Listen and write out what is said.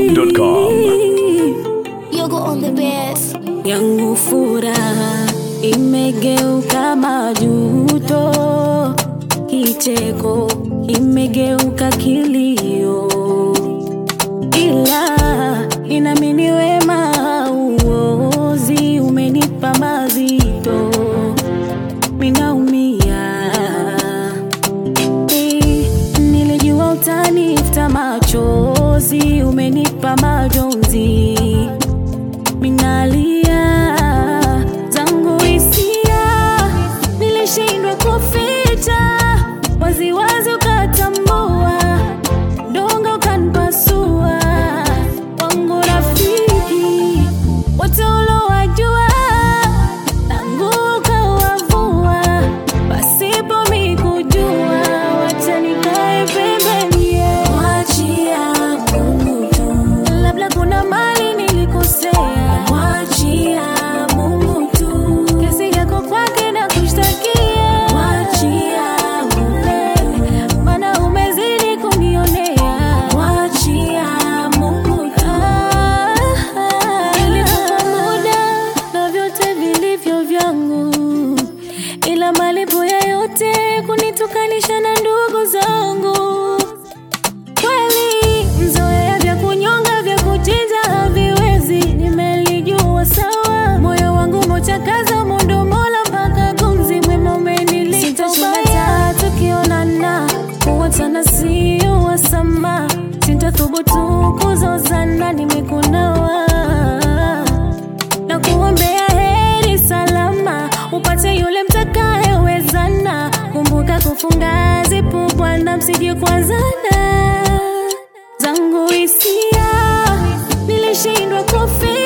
dachimsafi.com Yogo on the best. yangu furaha imegeuka majuto, kicheko imegeuka kilio, ila inamini wema uozi umenipa mazito, minaumia Eh, nilijua utanifuta machozi, umenipa majonzi minalia zangu hisia, nilishindwa kuficha waziwazi, ukatambua dongo ukanipasua. Wangu rafiki wote ulowajua, tangu ukawavua pasipo mikujua, wacha nikae pembeni, mwachia Mungu tu, labda kuna mali nilikosea, mwachia Mungu tu, kesi yako kwake na kushtakia, mwachia Mungu, maana umezidi kunionea, mwachia Mungu tu. Nilikupa muda na vyote vilivyo vyangu, ila malipo ya yote kunitukanisha na ndugu zangu kweli mzoea vya kunyonga vya kuchinja haviwezi, nimelijua sawa. Moyo wangu mochakaza mundo mola mpaka gumzi mwema umenilipa ubaya. Tukionana kuwachana sio wasama, sintathubutu kuzozana, nimekunawa na kuombea heri salama, upate yule mtakayewezana. Kumbuka kufunga zipu, Bwana, msije kuanzana. Zangu hisia nilishindwa kufi